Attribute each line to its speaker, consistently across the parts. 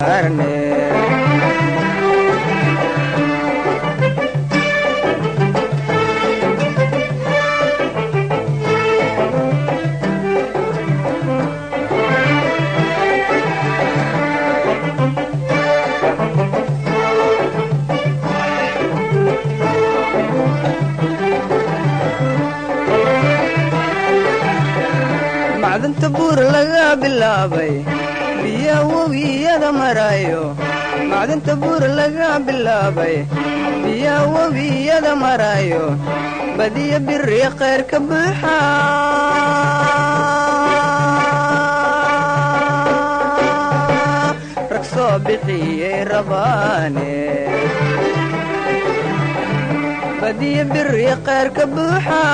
Speaker 1: macdanta buur laga bilaabay biya webiyada marayo macdanta buur laga bilaabay biya webiyada marayo badiya biri khayr ka buuxa rag soo bixiyey rabaane badiya biri khayr ka buuxa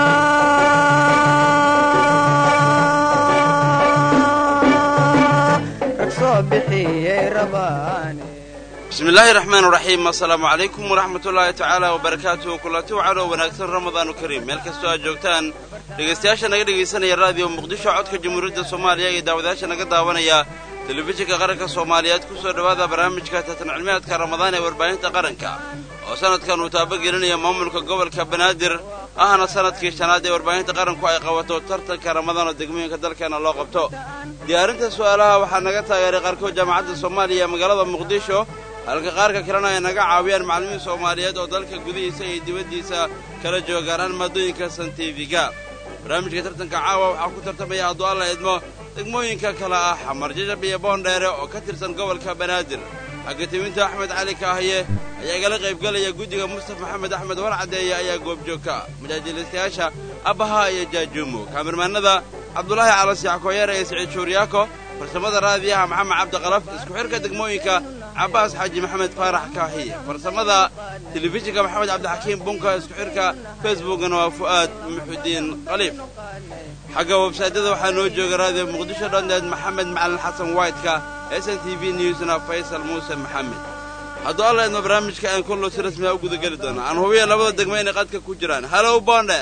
Speaker 2: bismillaahi raxmaan raxiim assalaamu calaykum waraxmatullaahi tacaala wabarakaatuhu kulanti wacanoo wanaagsan ramadaanu kariim meel kastoo aad joogtaan dhegaystayaasha naga dhegaysanaya raadiyo muqdisho codka jamhuuriyadda soomaaliya iyo daawadayaasha naga daawanaya telefishinka qaranka soomaaliyeed ku soo dhowaada barnaamijka tartan cilmiaadka ramadaan ee warbaahinta qaranka oo sanadkan uu taabagelinaya maamulka gobolka banaadir ahna sanadkii shanaad ee warbaahinta qaranku ay qabato tartanka ramadaan oo degmooyinka dalkeena loo qabto diyaarinta su'aalaha waxaa naga taageeray qaarkood jaamacadda soomaaliya ee magaalada muqdisho halka qaarka kalena ay naga caawiyaan macallimiin soomaaliyeed oo dalka gudihiisa iyo dibaddiisa kala joogaanaan maadooyinka santifiga barnaamijka tartanka caawa waxaa ku tartamaya hadduu alla idmo degmooyinka kale ah xamar jajab iyo boondheere oo ka tirsan gobolka banaadir xagga timinta axmed cali kaahiye ayaa igala qaybgelaya guddiga mustaf maxamed axmed warcadeeye ayaa goobjoogka majaajiilistayaasha abbaha iyo jaajuumo kaamirmaanada cabdulaahi calasiix kooyare iyo siciid shuuriyaako farsamada raadiyaha maxamed cabdiqalaf isku xidhka degmooyinka cabbaas xaaji maxamed faarax kaahiye farsamada telefishinka maxamed cabdixakiim bunka isku xidhka facebookana waa fu'aad muxudiin khaliif xagga websaytyada waxaa noo jooga raadiyo muqdisho dhoneed maxamed macalin xasan waytka s n t v newsna faysal muuse maxamed hadduu alla idmo barnaamijka aan kollo si rasmiha u gudageli doona aan hubiya labada degmo inay qadka ku jiraan halow boondheer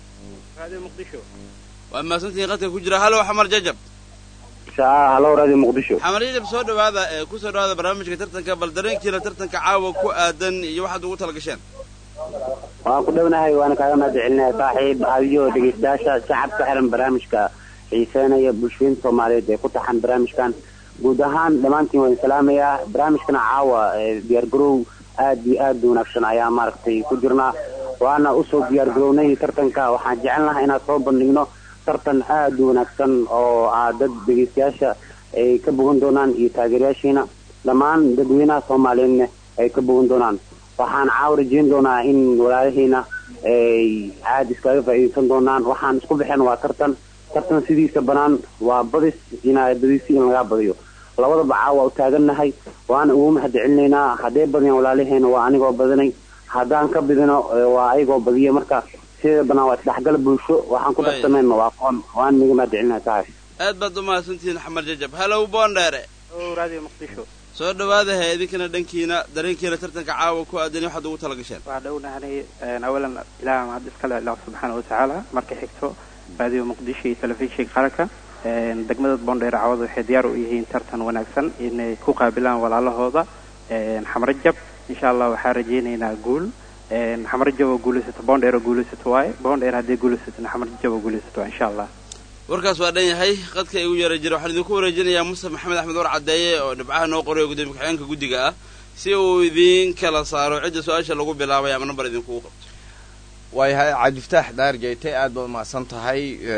Speaker 2: waa mahadsantihiin qadka ku jira halow xamar jajab
Speaker 3: halow radio muqdisho
Speaker 2: xamar jajab soo dhowaada ee ku soo dhowaada barnaamijka tartanka bal dareenkiina tartanka caawa ku aadan iyo waxaad ugu tala gasheen
Speaker 3: waan ku dhownahay waana kaaga mahad celinaya saaxiib adiyo dhegaystayaasha shacabka xiran barnaamijka xiiseenaya bulshooyinka soomaaliyeed ee ku taxan barnaamijkan guud ahaan dhammaantiin waan salaamayaa barnaamijkana caawa diyaargarow aad iyo aad u wanaagsan ayaa maaragtay ku jirnaa waana usoo diyaargarownay tartanka waxaan jecelnahay inaan soo bandhigno tartan aad u wanaagsan oo ah dad dhegaystayaasha ay ka bogan doonaan iyo taageerayaashiina dhammaan dadweynaha soomaaliyeedna ay ka bogan doonaan waxaan caawa rajeyn doonaa in walaalahiina ay aada iskaga faa'iidaysan doonaan waxaan isku bixeen waa tartan tartan sidiisa banaan waa badis inaa badisi in lagaa badiyo labadaba caawa u taagannahay waana ugu mahad celinaynaa hadday badiyaan walaalaheena waa anigoo badinay haddaan ka bidino waa ayagoo badiya marka sida banaan waa isdhexgal bulsho waxaan ku darsamayna waa aqoon waan niga mahad celinaya tahay
Speaker 2: aad baad u mahadsantihiin xamar jajab halow boondheere
Speaker 4: radio muqdisho
Speaker 2: soo dhowaadahe idinkana dhankiina dareenkiina tartanka caawa ku aadan waxaad ugu tala gasheen
Speaker 4: waa dhownahanay awalan ilaah mahad iskale ilah subxaana watacaala marka xigto radio muqdisho iyo telefishinka qaranka degmada boondheer cawada waxay diyaar u yihiin tartan wanaagsan inay ku qaabilaan walaalahooda xamrajab insha allah waxaa rajaynaynaa guul xamrajab oo guulaysato boondheer oo guulaysato waaye boondheer hadday guulaysatona xamrajab oo guulaysato waa insha allah
Speaker 2: warkaas waa dhan yahay qadka igu yeera jira waxaan idinku wareejinayaa mustaf maxamed axmed war caddeeye oo dhibcaha noo qorayo gudoomiye ku-xigeenka guddiga ah si uu idiin kala saaro cidda su-aasha lagu bilaabay ama nambar idinkugu qabto
Speaker 5: waayahay cabdifataax daar jeyte aad baad umahadsan tahay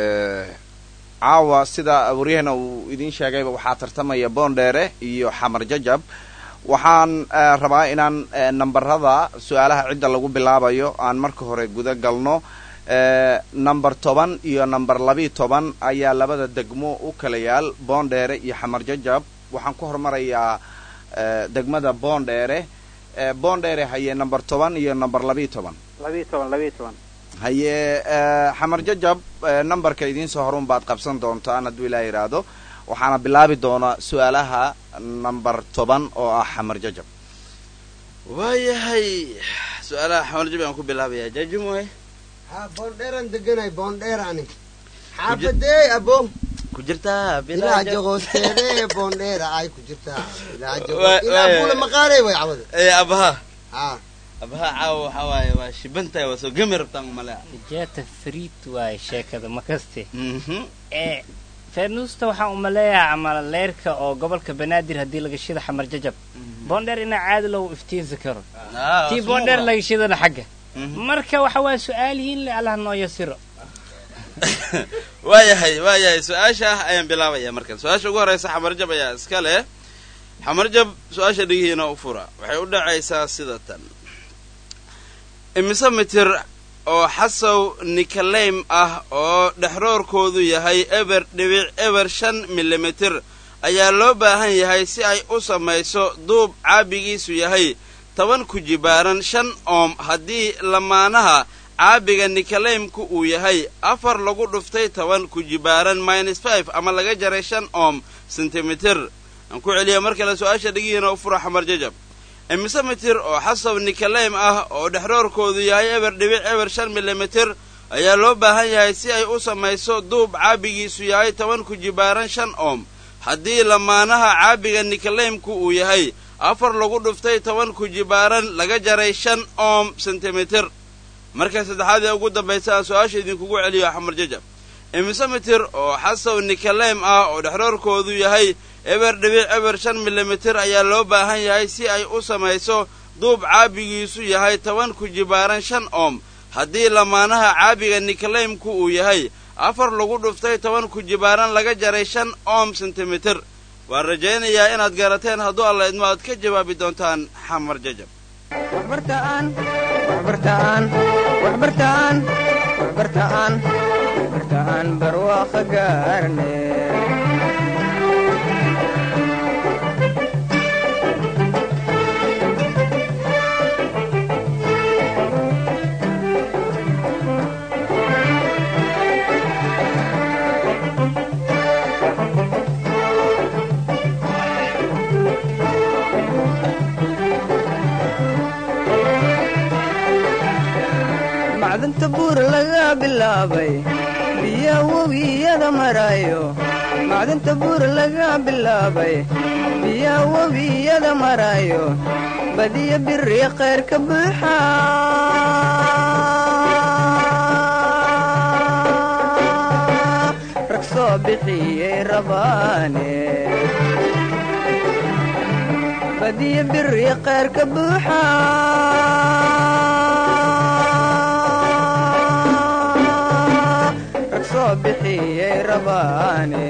Speaker 5: caawa sida waryahana uu idiin sheegayba waxaa tartamaya boondheere iyo xamar jajab waxaan rabaa inaan nambarada su-aalaha cidda lagu bilaabayo aan marka hore guda galno number toban iyo number labiiyo toban ayaa labada degmo u kala yaal boondheere iyo xamar jajab waxaan ku hormarayaa degmada boondheere boondheere haye number toban iyo number labiiyo toban
Speaker 4: labiiyo toban labiiyo toban
Speaker 5: haye xamar jajab numberka idiin soo horun baad qabsan doontaan hadduu ilaa yidhaahdo waxaana bilaabi doonaa su-aalaha number toban oo ah xamar jajab
Speaker 2: waayahay su-aalaha xamar jajab aan ku bilaabayaa jaajumoy
Speaker 6: ha boondheeraan deganay boondheer ani xaafadeey abo
Speaker 2: ku jirtaa
Speaker 6: ilaajo hoosteede boondheera ay ku jirtaa ilaajo
Speaker 2: Waa-
Speaker 6: ilaa
Speaker 2: waa-
Speaker 6: buula maqaanay way cawada
Speaker 2: ee abaha
Speaker 6: haa
Speaker 2: abaha caawa waxaa waaye waa shibantahay waa soo gemi rabtaan malea
Speaker 7: jeeta friid waaye sheekada ma kaste
Speaker 2: Mhm.
Speaker 7: ee feenuusta waxaan u maleeyaa ama leerka oo gobolka banaadir haddii laga shida xamar jajab boondheer inaa caadi loogu iftiinsi karo
Speaker 2: Ah,
Speaker 7: tii
Speaker 2: sumuuqa.
Speaker 7: boondheer laga shidana xagga
Speaker 2: Mhm.
Speaker 7: marka waxa waa su-aalihiin le allah noo yasiro
Speaker 2: waayahay waayahay su-aasha ah ayaan bilaabaya markan su-aasha ugu horeysa xamarjab ayaa iska leh xamarjab su-aasha dhigihiina u fura waxay u dhacaysaa sida tan imise mitir oo xasow nikaleym ah oo dhexroorkoodu yahay eber dhibic eber shan milimitir ayaa loo baahan yahay si ay u samayso duub caabigiisu yahay toban ku jibaaran shan oom haddii lamaanaha caabiga nikaleymku uu yahay afar lagu dhuftay toban ku jibaaran minus five ama laga jaray shan oom sentimitir aan ku celiya mar kale su-aasha dhigihiina u fura xamar jajab imise mitir oo xasab nikaleym ah oo dhexroorkoodu yahay eber dhibic eber shan milimitir ayaa loo baahan yahay si ay u samayso duub caabigiisu yahay toban ku jibaaran shan oom haddii lamaanaha caabiga nikaleymku uu yahay afar lagu dhuftay toban ku jibaaran laga jaray shan oom sentimitir marka saddexaad ee ugu dambaysa aan su-aasha idinkugu celiyo xamar jajab imise mitir oo xasaw nikaleym ah oo dhexroorkoodu yahay eber dhibic eber shan milimitir ayaa loo baahan yahay si ay u samayso duub caabigiisu yahay toban ku jibaaran shan oom haddii lamaanaha caabiga nikaleymku uu yahay afar lagu dhuftay toban ku jibaaran laga jaray shan oom sentimitir waan rajaynayaa inaad garateen hadduu alla idmo aad ka jawaabi doontaan xamar jajab
Speaker 1: waxbartaan waxbartaan waxbartaan waxbartaan waxbartaan barwaaqo gaarne macdanta buur laga bilaabay biya webiyada marayo macdanta buur laga bilaabay biya webiyada marayo badiya biri khayr ka buuxa rag soo bixiyey rabaane badiya biri khayr ka buuxa rag soo bixiyey rabaane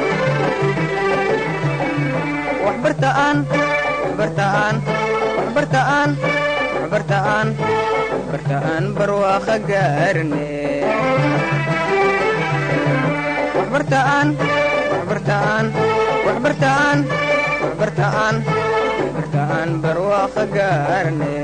Speaker 1: waxbartaan waxbartaan waxbartaan waxbartaan waxbartaan barwaaqo gaarne waxbartaan waxbartaan waxbartaan waxbartaan waxbartaan barwaaqo gaarne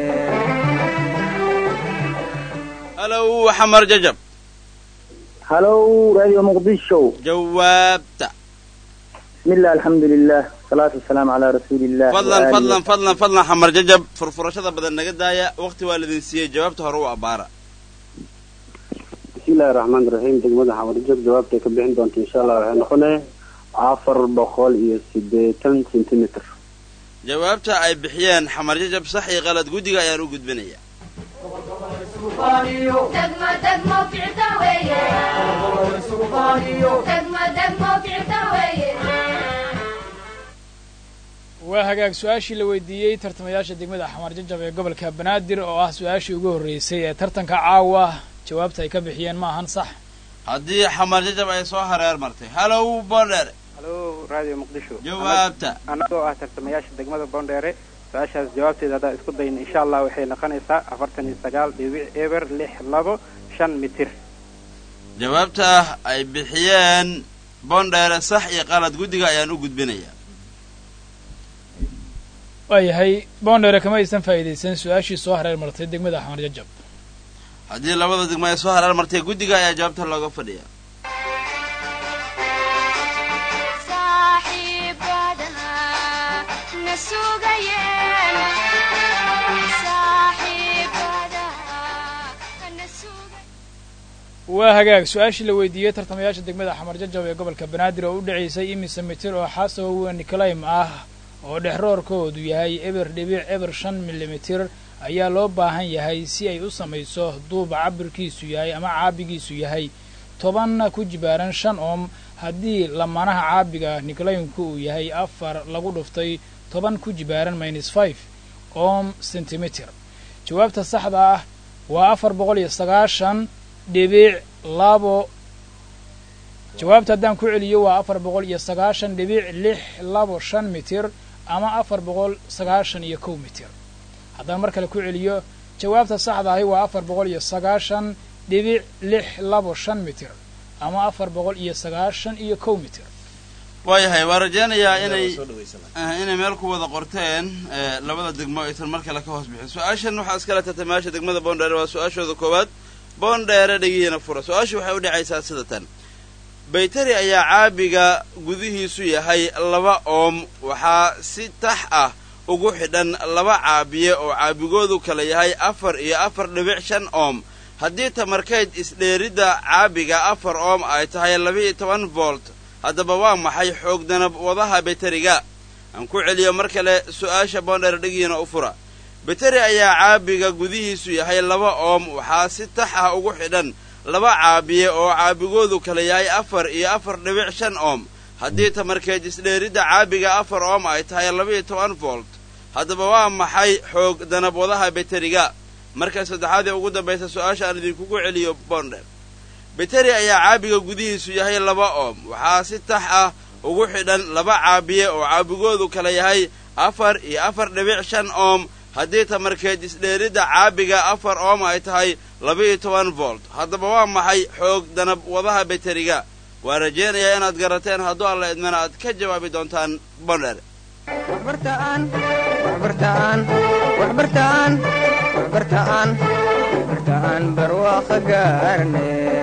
Speaker 2: halow xamar jajab
Speaker 3: halow radio muqdisho
Speaker 2: jawaabta
Speaker 3: bismillah alxamdulilah salaatu wasalaamu calaa rasuuliillah
Speaker 2: fadlan fadlan fadlan fadlan xamar jajab furfurashada badan naga daaya waqti waa lidin siiyey jawaabta hore u abbaara
Speaker 3: bismillahi raxmaan raxiim degmada xamarjab jawaabtay ka bixin doonta insha allah waxay noqonaya afar boqol iyo sideetan centimeter
Speaker 2: jawaabta ay bixiyeen xamar jajab sax iyo qalad guddiga ayaan u gudbinaya
Speaker 8: دقمة دقمة وقعتها ويا دقمة دقمة وقعتها ويا
Speaker 9: waa hagaag su-aashii la weydiiyey tartamayaasha degmada xamar jajab ee gobolka banaadir oo ah su-aashii ugu horreysay ee tartanka caawa jawaabta ay ka bixiyeen ma ahan sax
Speaker 2: haddii xamar jajab ay soo hareer martay halow bondheere
Speaker 4: halo radio muqdisho
Speaker 2: jawaabta
Speaker 4: annagoo ah tartamayaasha degmada boondheere su-aashaas jawaabteeda haddaan isku dayna insha allah waxay noqonaysaa afartan iyo sagaal dhibic eber lix labo shan mitir
Speaker 2: jawaabta ay bixiyeen bondheere sax iyo qalad guddiga ayaan u gudbinaya
Speaker 9: waayahay boondheere kama aysan faa'iidaysan su-aashii soo hareer martay degmada xamar jajab
Speaker 2: haddii labada degmo ay soo hareer martay guddiga ayaa jawaabta looga fadhiya
Speaker 8: صاحبنا نسوقين صاحبنا نسوقين
Speaker 9: waa hagaag su-aashii la weydiiyey tartamayaasha degmada xamar jajab ee gobolka banaadir oo u dhacaysay imise mitir oo xasow niclaym ah oo dhexroorkoodu yahay eber dhibic eber shan milimitir ayaa loo baahan yahay si ay u samayso duuba cabirkiisu yahay ama caabigiisu yahay toban ku jibaaran shan oom haddii lamanaha caabiga niclaymku uu yahay afar lagu dhuftay toban ku jibaaran minus five oom centimeter jawaabta saxda ah waa afar boqol iyo sagaashan dhibic labo jawaabta haddaan ku celiyo waa afar boqol iyo sagaashan dhibic lix labo shan mitir ama afar boqol sagaashan iyo kow mitir haddaan mar kale ku celiyo jawaabta saxda ahi waa afar boqol iyo sagaashan dhibic lix labo shan mitir ama afar boqol iyo sagaashan iyo kow mitir
Speaker 2: waayahay waa rajaynayaa inay inay meel ku wada qorteen labada degmo aysan mar kale ka hoos bixin su-aashan waxaa iskala tartamayaasha degmada boondheere waa su-aashooda koowaad boondheere dhegihiina fura su-aashu waxay u dhacaysaa sida tan baytari ayaa caabiga gudihiisu yahay laba oom waxaa si tax ah ugu xidhan laba caabiye oo caabigoodu kala yahay afar iyo afar dhibic shan oom haddii tamarkeyd isdheeridda caabiga afar oom ay tahay laba-iyo toban volt haddaba waa maxay xoog danab wadaha beteriga aan ku celiyo mar kale su-aasha boondheer dhegiina u fura beteri ayaa caabiga gudihiisu yahay laba oom waxaa si tax ah ugu xidhan laba caabiye oo caabigoodu kala yahay afar iyo afar dhibic shan oom haddii tamarkeed isdheeridda caabiga afar oom ay tahay laba-iyo toban volt haddaba waa maxay xoog danab wadaha beteriga marka saddexaad ee ugu dambaysa su-aasha aan idinkugu celiyo boondheer beteri ayaa caabiga gudihiisu yahay laba oom waxaa si tax ah ugu xidhan laba caabiye oo caabigoodu kala yahay afar iyo afar dhibic shan oom haddii tamarkeed isdheeridda caabiga afar oom ay tahay laba-iyo toban volt haddaba waa maxay xoog danab wadaha beteriga waa rajaynayaa inaad garateen hadduu alla idmana aad ka jawaabi doontaan bondher
Speaker 1: waxbartaan waxbartaan waxbartaan waxbartaan waxbartaan barwaaqo gaarne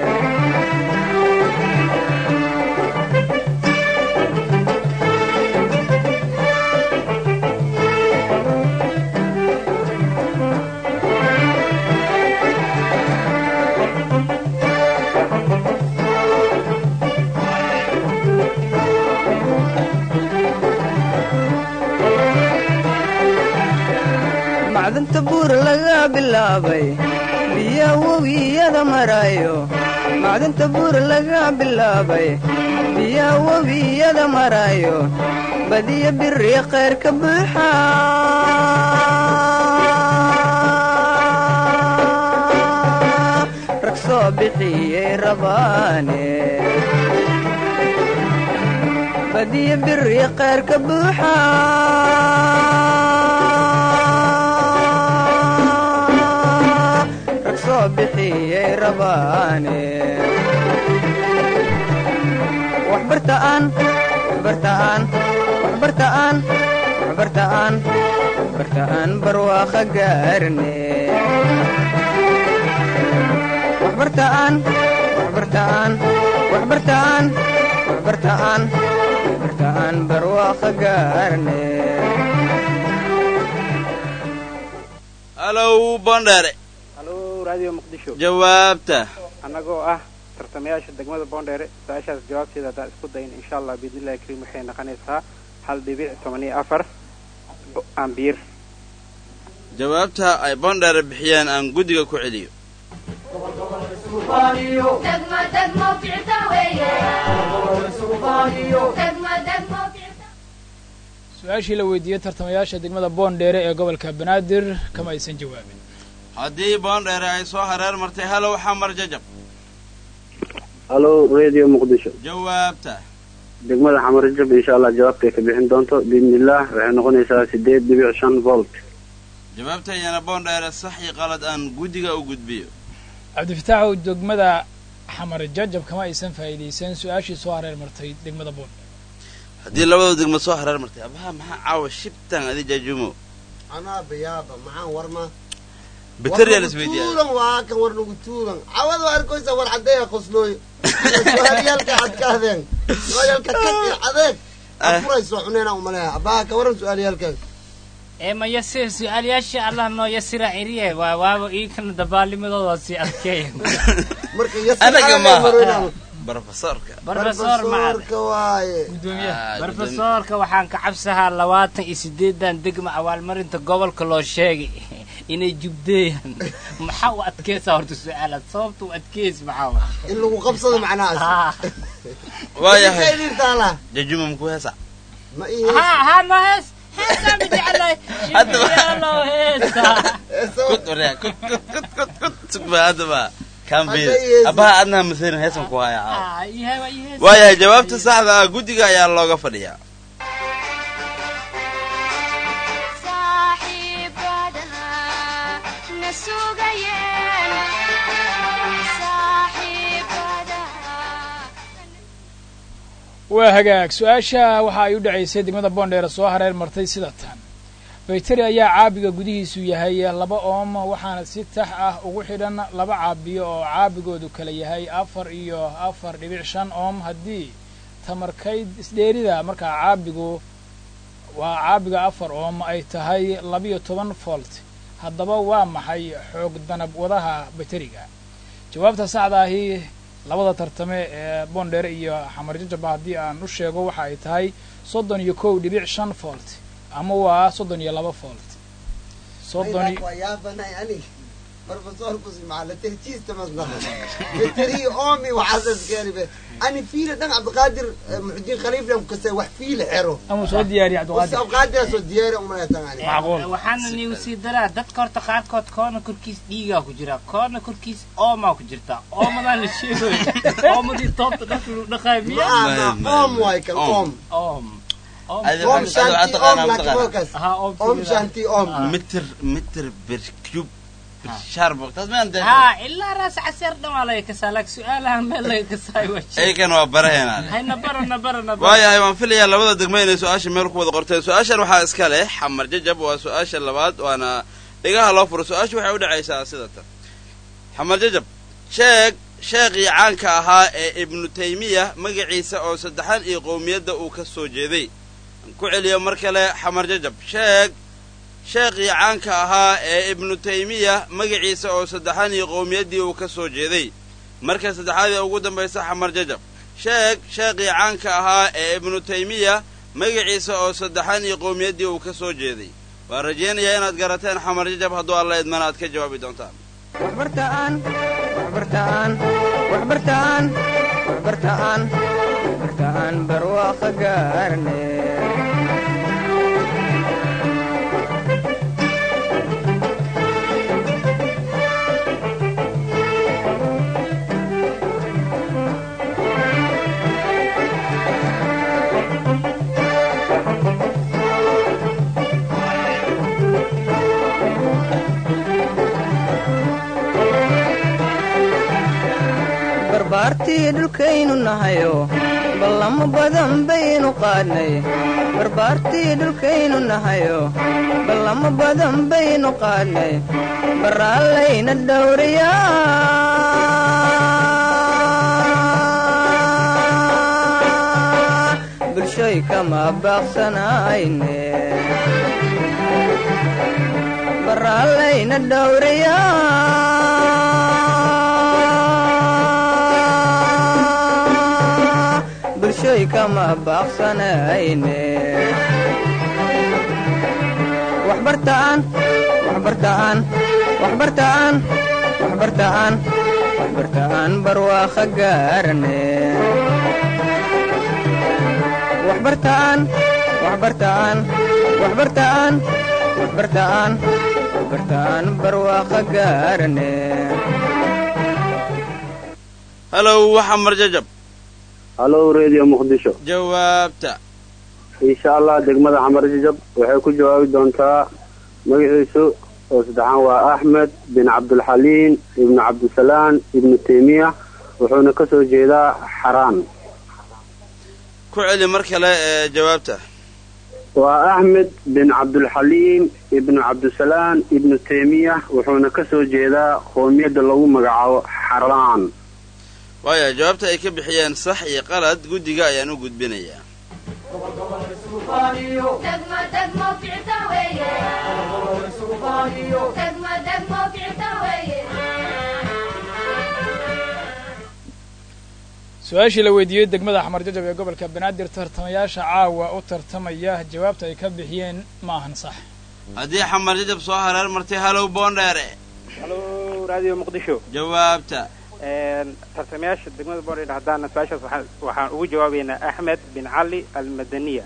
Speaker 1: macdanta buur laga bilaabay biya webiyada marayo macdanta buur laga bilaabay biya webiyada marayo badiya biri khayr ka buuxa rag soo bixiyey rabaane badiya biri khayr ka buuxa waxbartaan waxbartaan waxbartaan waxbartaan waxbartaan barwaaqo gaarne waxbartaan waxbartaan waxbartaan waxbartaan waxbartaan barwaaqo gaarne
Speaker 2: halow bondhere
Speaker 4: halo radio muqdisho
Speaker 2: jawaabta
Speaker 4: annagoo ah tartamayaasha degmada boondheere su-aashaas jawaabteeda haddaan isku dayn insha allah biidnillahi kariim waxay noqonaysaa hal dhibic toban iyo afar ambiir
Speaker 2: jawaabta ay bondhere bixiyeen aan guddiga ku celiyo
Speaker 8: degmo degmo ficta weeye degmo degmo ficta
Speaker 9: su-aashii la weydiiyey tartamayaasha degmada boondheere ee gobolka banaadir kama aysan jawaabin
Speaker 2: haddii boondheere ay soo hareer martay halow xamar jajab
Speaker 3: halo radio muqdisho
Speaker 2: jawaabta
Speaker 3: degmada xamarjab insha allah jawaabtay ka bixin doonto biidnillaah waxay noqonaysaa sideed dhibic shan volt
Speaker 2: jawaabtayana boondheere sax iyo qalad aan guddiga u gudbiyo
Speaker 9: cabdifitaaxow degmada xamar jajab kama aysan faa'iidaysan su-aashii soo hareer martay degmada boondheere
Speaker 2: haddii labada degmo soo hareer martay abaha maxaa caawa shibtan adi jaajumo
Speaker 6: anaa bayaaba maxaan warma
Speaker 2: beteriyaa la isweydiiya
Speaker 6: tuulan waa kan war nagu tuulan cawad waa arkaysa war cadeeya qoslooy su-aalyaalka cadkaadeen su-aalyaalka kag iyo cadeeg afurayso cuneyna umaleeya abaha ka waran su-aalyaalkaas
Speaker 7: ee ma yasir su-aalayaasha allah noo yasira ciriye waa waaba iikana dabaalimadooda sii adkeeya
Speaker 6: marka
Speaker 2: anaga maaha
Speaker 6: yasir
Speaker 2: brofesorka
Speaker 7: barbasoor macad
Speaker 6: barbasoorka waaye
Speaker 2: Ah,
Speaker 7: barbasoorka waxaan ka cabsahaa labaatan iyo sideedan degma abaalmarinta gobolka loo sheegay inay jubdeeyaan maxaa u adkeysaa horta su-aalaad sababta u adkeys maxaa wa
Speaker 6: in lagu qabsado macnahaas
Speaker 7: Ah.
Speaker 2: waayahay
Speaker 6: idintaala
Speaker 2: jajuma muku heesa
Speaker 6: ma ii
Speaker 7: ha ha no hees heesaa ma jeclay
Speaker 2: Haddaba-
Speaker 7: shibiyaalo heesa
Speaker 2: kut waryaa kut kut kut kut kut sugba haddaba kambil
Speaker 6: Hadda yeesi.
Speaker 2: abaha adnaha masarin heesan ku haya caawa
Speaker 7: Ah, iyo hewa iyo hees
Speaker 2: waayahay jawaabta saxda ah guddiga ayaa looga fadhiyaa
Speaker 8: saaxiibadana na sugayeen saaxiibadana
Speaker 9: waa hagaag su-aasha waxa ay u dhacaysay degmada boondheer soo hareer martay sida tan bayteri ayaa caabiga gudihiisu yahay laba oom waxaana si tax ah ugu xidhan laba caabiyo oo caabigoodu kala yahay afar iyo afar dhibic shan oom haddii tamarkayd isdheerida markaa caabigu waa caabiga afar oom ay tahay labiyo toban volt haddaba waa maxay xoog danab wadaha bayteriga jawaabta saxda ahi labada tartame ee boondheere iyo xamarjajaba haddii aan u sheego waxa ay tahay soddon iyo kow dhibic shan volt ama waa soddon iyo laba volt soddon iyo-
Speaker 6: waa yaabanay ani barbasoorkusi macala tehjiista masnaha veteri omi waxaasas keenibe ani fiila dhan cabdiqaadir eh, muxudiin khaliiflan kase wax fiila xero
Speaker 9: ama soo diyaariya cabdiqaadir
Speaker 6: abqaadiraasoo diyaari umanaytan ani
Speaker 9: macquul
Speaker 7: waxaana niigu sii daraa dadka horta qaarkood koona korkiis dhiigaa ku jira koona korkiis oomaa ku jirta oomadaan la sheegayo oomadii toobta dharka lagu dhaqaayo miya
Speaker 6: maama om waay kan om
Speaker 7: oom oom
Speaker 2: Adi-
Speaker 6: om
Speaker 2: Adiga
Speaker 6: shanti
Speaker 2: waxaad taqaanaa,
Speaker 6: om
Speaker 2: ma taqaanaa?
Speaker 6: laakiin wakas
Speaker 7: ha oom
Speaker 6: om shanti om
Speaker 2: mitir mitir bir cube bir sharbo taas ma anta
Speaker 7: ha ilaa raas caseer dhan waa laga kasaa laakiin su-aalaha meel laga kasaayo waa jir
Speaker 2: aykan waa baraheena
Speaker 7: hayna barana barana
Speaker 2: waayahay waan filayaa labada degmo inay su-aasha meel ku wada qorteen su-aashan waxaa iska leh xamar jajab waa su-aasha labaad waana dhigaha loo furo su-aasha waxay u dhacaysaa sida tan xamar jajab sheeg sheekhii caanka ahaa ee ibnu taymiya magaciisa oo saddexan iyo qowmiyadda uu ka soo jeeday aan ku celiyo mar kale xamar jajab sheeg sheekhii caanka ahaa ee ibnu taymiya magaciisa oo saddexan iyo qowmiyaddii uu ka soo jeeday marka saddexaad ee ugu dambaysa xamar jajab sheeg sheekhii caanka ahaa ee ibnu taymiya magaciisa oo saddexan iyo qowmiyaddii uu ka soo jeeday waan rajaynayaa inaad garateen xamar jajab hadduu alla idmana aad ka jawaabi doontaan
Speaker 1: waxbartaan waxbartaan waxbartaan waxbartaan waxbartaan barwaaqo gaarne barbaartii dhulkaynu nahayo ballamo badan baynu qaadnay barbaartii dhulkaynu nahayo ballamo badan baynu qaadnay baraallayna dhowriyaa bulshoy kama baaqsanayne baraallayna dhowriyaa bulshoy kama baaqsanayne waxbartaan waxbartaan waxbartaan waxbartaan waxbartaan barwaaqo gaarane waxbartaan waxbartaan waxbartaan waxbartaan waxbartaan barwaaqo gaarane
Speaker 2: halow xamar jajab
Speaker 3: halo radio muqdisho
Speaker 2: jawaabta
Speaker 3: insha allah degmada xamar jajab waxay ku jawaabi doontaa magaciisu oo saddexaan waa axmed bin cabdulxaliim ibnu cabdisalaan ibnu taymiya wuxuuna ka soo jeedaa xaraan
Speaker 2: ku celi mar kale ee jawaabta
Speaker 3: waa axmed bin cabdulxaliim ibnu cabdisalaan ibnu taymiya wuxuuna ka soo jeedaa qoomiyadda lagu magacaabo xaraan
Speaker 2: waaya jawaabta ay ka bixiyeen sax iyo qalad guddiga ayaan u gudbinayaa
Speaker 8: degmo degmo ficta weeye degmo degmo kicita weeye
Speaker 9: su-aashii la weydiiyey degmada xamar jajab ee gobolka banaadir tartamayaasha caawa u tartamaya jawaabta ay ka bixiyeen ma ahan sax
Speaker 2: haddii xamar jajab soo hareer martay halow boondheere
Speaker 4: halo radio muqdisho
Speaker 2: jawaabta
Speaker 4: tartamayaasha degmada boondheer haddaana su-aashaas waxaan waxaan ugu jawaabaynaa axmed bin cali almadaniya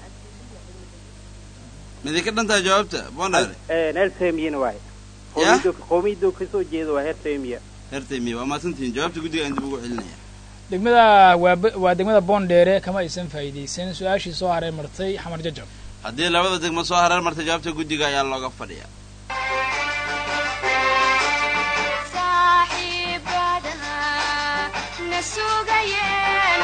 Speaker 2: midinka dhantaa jawaabta boondheere
Speaker 4: heer temiana waaye
Speaker 2: Ya?
Speaker 4: qowmiyaddu kasoo jeeda waa heer temiya
Speaker 2: hertaymiya waa mahadsantihiin jawaabta guddiga aan dib ugu celinaya
Speaker 9: degmada waa be- waa degmada boondheere kama aysan faa'iidaysan su-aashii soo hareer martay xamar jajab
Speaker 2: haddii labada degmo soo hareer martay jawaabta guddiga ayaa looga fadhiya
Speaker 8: saaxiibadana na sugayeen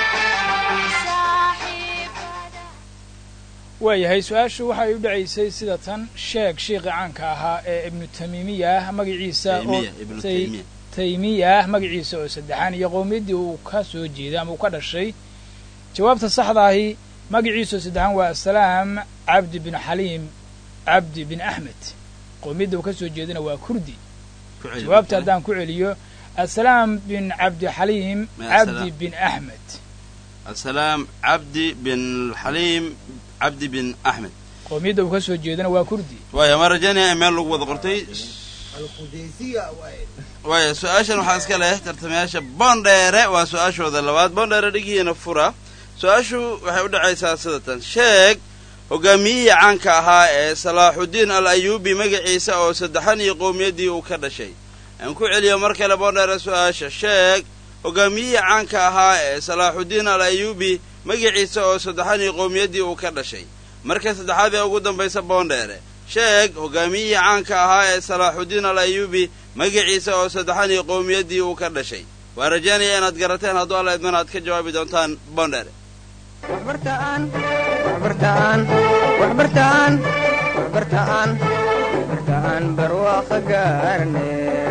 Speaker 8: saaxiibada
Speaker 9: waayahay su-aashu waxay u dhacaysay sida tan sheeg shiiqi caanka ahaa ee ibnu tamiimiyah magaciisa oo
Speaker 2: Taymiya, ibnu
Speaker 9: tay-
Speaker 2: Taymiya.
Speaker 9: taymiyah magaciisa oo saddexaan iyo qowmiyaddii uu ka soo jeeday ama uu ka dhashay jawaabta saxda ahi magaciisa oo saddexaan waa asalaam cabdi bin xaliim cabdi bin axmed qowmiyadda uu ka soo jeedana waa kurdi
Speaker 2: Ku celi
Speaker 9: jawaabta
Speaker 2: markale.
Speaker 9: haddaan ku celiyo asalaam bin cabdi xaliim
Speaker 2: Ma
Speaker 9: cabdi
Speaker 2: asalaam.
Speaker 9: bin axmed
Speaker 2: asalaam cabdi bin xaliim cabdi bin axmed
Speaker 9: qowmiyadda uu ka soo jeedana waa kurdi
Speaker 2: waaya ma rajaynaya in meel lagu wada qortay
Speaker 6: alqudaysiya waaye
Speaker 2: waaya su-aashan waxaa iska leh tartamayaasha boondheere waa su-aashooda labaad boondheere dhigihiina fura su-aashu waxay u dhacaysaa sida tan sheeg hogaamiyihii caanka ahaa ee salaaxudiin al ayuubi magaciisa oo saddexan iyo qowmiyaddii uu ka dhashay aan ku celiyo mar kale boondheere su-aasha sheeg hogaamiyihii caanka ahaa ee salaaxudiin al ayuubi magaciisa oo saddexan iyo qowmiyaddii uu ka dhashay marka saddexaad ee ugu dambaysa boondheere sheeg hogaamiyihii caanka ahaa ee salaaxudiin al ayuubi magaciisa oo saddexan iyo qowmiyaddii uu ka dhashay waa rajaynaya inaad garateen hadduu alla idmana aad ka jawaabi doontaan boondheere
Speaker 1: waxbartaan waxbartaan waxbartaan waxbartaan waxbartaan barwaaqo gaarne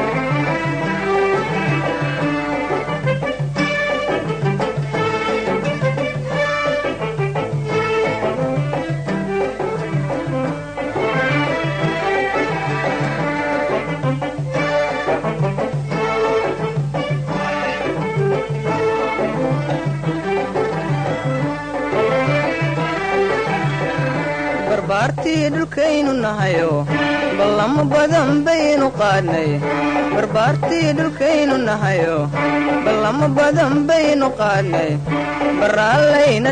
Speaker 1: barbaartii dhulkaynu nahayo ballamo badan baynu qaadnay barbaartii dhulkaynu nahayo ballamo badan baynu qaadnay baraallayna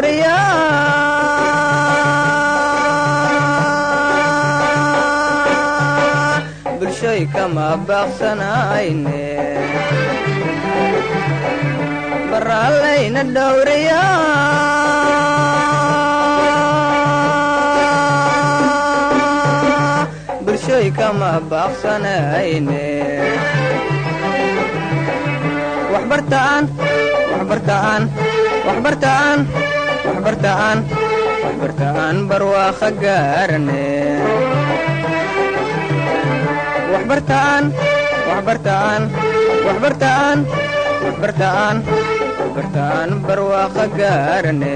Speaker 1: dhowriyaa bulshoy kama baaqsanayne baraallayna dhowriyaa bulshoy kama baaqsanayne waxbartaan waxbartaan waxbartaan waxbartaan waxbartaan barwaaqo gaarne waxbartaan waxbartaan waxbartaan waxbartaan waxbartaan barwaaqo gaarne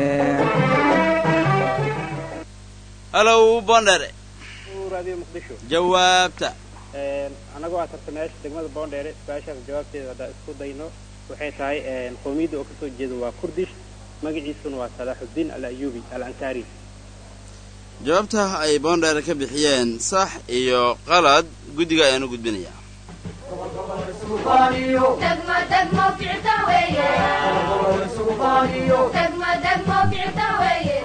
Speaker 2: halow boondheere
Speaker 4: radio muqdisho
Speaker 2: jawaabta
Speaker 4: anagoo ah tartamayaasha degmada boondheere su-aashaas jawaabteeda haddaa isku dayno waxay tahay qowmiyadda oo kasoo jeeda waa kurdish magaciisuna waa salaaxudiin al ayubi al ansaari
Speaker 2: jawaabta ay boondheere ka bixiyeen sax iyo qalad guddiga ayaanu gudbinayaa
Speaker 8: degmo degmo kicita weeye degmo degmo kicita weeye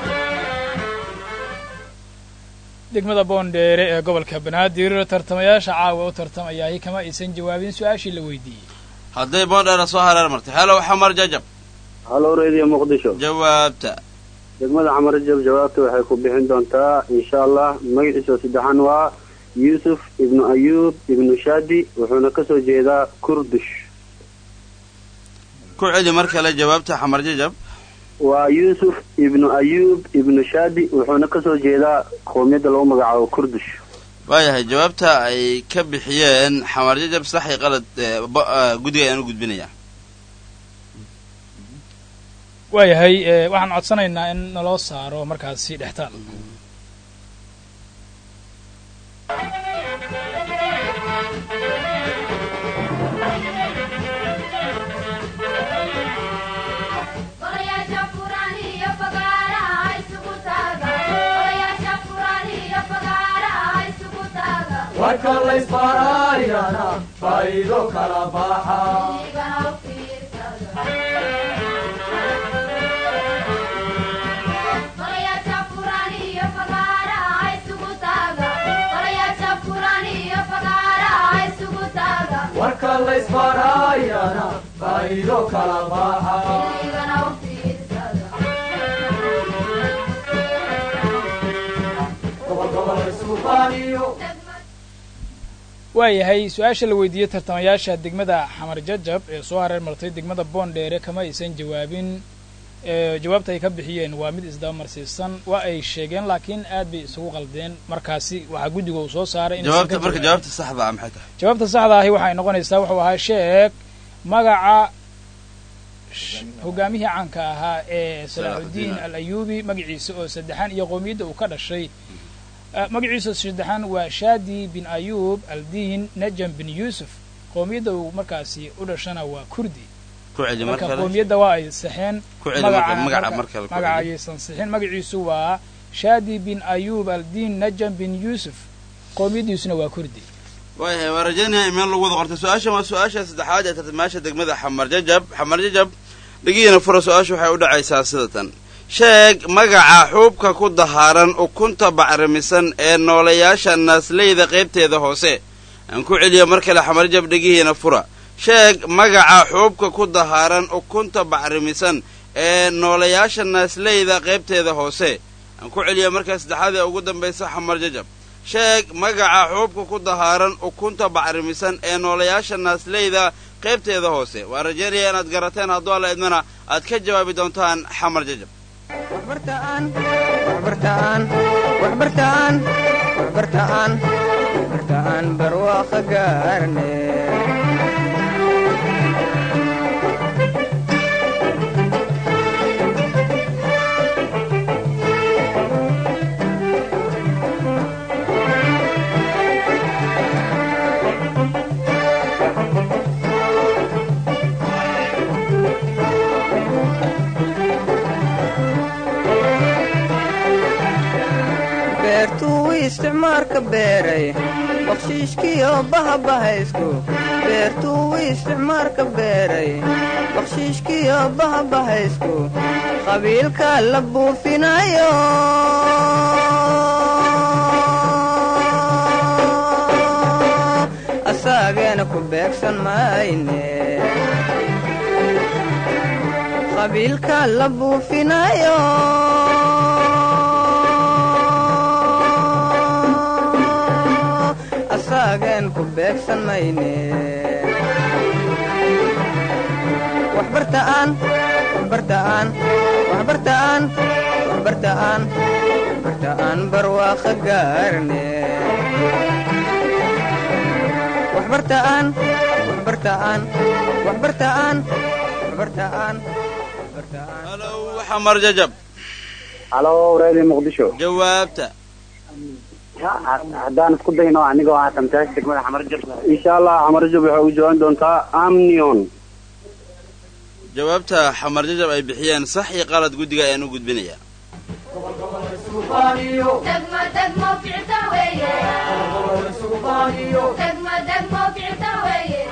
Speaker 9: degmada boondheere ee gobolka banaadir tartamayaasha caawa u tartamayahay kama aysan jawaabin su-aashii la weydiiyey
Speaker 2: hadday boondheere soo hareer martay halow xamar jajab
Speaker 3: halo radio muqdisho
Speaker 2: jawaabta
Speaker 3: degmada xamar jab jawaabta waxay ku bixin doontaa insha allah magaciisa saddexan waa yuusuf ibnu ayuub ibnu shadi wuxuuna kasoo jeedaa kurdish
Speaker 2: ku celi mar kale jawaabta xamar jajab
Speaker 3: waa yuusuf ibnu ayuub ibnu shadi wuxuuna kasoo jeedaa qowmiyadda lagu magacaabo kurdish
Speaker 2: waayahay jawaabta ay ka bixiyeen xamar jajab sax iyo qalad ee, bo- ah, guddiga ayaanu gudbinayaa
Speaker 9: waayahay ee, waxaan codsanaynaa in naloo saaro markaasi dhextaal
Speaker 8: Golayaasha furan iyo fagaaraha isugu taaga Golayaasha furan iyo fagaaraha isugu taaga
Speaker 10: warka laysbaaraayana faa'iido kala baxa
Speaker 8: Igana u fiirsada Golayaasha furan iyo fagaaraha isugu taaga Golayaasha furan iyo fagaaraha isugu taaga
Speaker 10: warka laysbaaraayana faa'iido kala baxa
Speaker 8: Igana u fiirsada
Speaker 10: gobol gobol isku baaniyo
Speaker 9: waayahay su-aasha la weydiiyey tartamayaasha degmada xamar jajab ee soo hareer martay degmada boondheere kama aysan jawaabin ee jawaabta ay ka bixiyeen waa mid isdabamarsiisan waa ay sheegeen laakiin aad bay isugu qaldeen markaasi waxaa guddiga uu soo saaray inaysan ka
Speaker 2: jawaabta marka
Speaker 9: jawaabin.
Speaker 2: jawaabta saxda ah maxay tahay
Speaker 9: jawaabta saxda ahi waxay noqonaysaa wuxuu ahaa sheeg magaca sh- hogaamihii caanka ahaa ee salaaxudiin al ayuubi magaciisa oo saddexaan iyo qowmiyadda uu ka dhashay Eh, magaciisa saddexaan waa shaadi bin ayuub aldiin najam bin yuusuf qowmiyadda uu markaasi u dhashana waa kurdi
Speaker 2: ku celi mar
Speaker 9: marka
Speaker 2: kale
Speaker 9: qowmiyadda waa ay saxeen
Speaker 2: Ku celi marka- magaca
Speaker 9: marka-
Speaker 2: mar kale ku
Speaker 9: magaca
Speaker 2: celi.
Speaker 9: ayaysan sixin magaciisu waa shaadi bin ayuub aldiin najam bin yuusuf qowmiyaddiisuna waa kurdi
Speaker 2: waayahay waa rajaynaya in meel lagu wada qortay su-aashan waa su-aasha saddexaad ee tartamayaasha degmada xamar jajab xamar jajab dhigihiina fura su-aashu waxay u dhacaysaa sida tan sheeg magaca xuubka ku dahaaran ukunta bacrimisan ee noolayaasha naasleyda qaybteeda hoose aan ku celiyo mar kale xamar jajab dhigihiina fura sheeg magaca xuubka ku dahaaran ukunta bacrimisan ee noolayaasha naasleyda qaybteeda hoose aan ku celiyo markaa saddexaad ee ugu dambaysa xamar jajab sheeg magaca xuubka ku dahaaran ukunta bacrimisan ee noolayaasha naasleyda qaybteeda hoose waa rajaynaya inaad garateen hadduu alla idmana aad ka jawaabi doontaan xamar jajab
Speaker 1: waxbartaan waxbartaan waxbartaan waxbartaan waxbartaan barwaaqo gaarne beertuu isticmaarka beeray bakshiishkiyo bahabahaysku beertuu isticmaarka beeray bakshiishkiyo bahabahaysku qabiilka la buufinayo asaageena ku beegsan mayne qabiilka la buufinayo asaagen ku beegsan mayne waxbartaan waxbartaan waxbartaan waxbartaan waxbartaan barwaaqo gaarne waxbartaan waxbartaan waxbartaan waxbartaan waxbartaan
Speaker 2: halow xamar jajab
Speaker 3: halo reedi muqdisho
Speaker 2: jawaabta
Speaker 3: haddaan isku dayno anigoo ah tamtaasha degmada xamarjab insha allah xamarjab waxay ugu jawaabi doontaa amnion
Speaker 2: jawaabta xamar jajab ay bixiyeen sax iyo qalad guddiga ayaan u gudbinayaa
Speaker 10: gobol gobol isku baaniyo
Speaker 8: degmo degmo ficta weeye
Speaker 10: gobol gobol isku baaniyo
Speaker 8: degmo degmo ficta weeye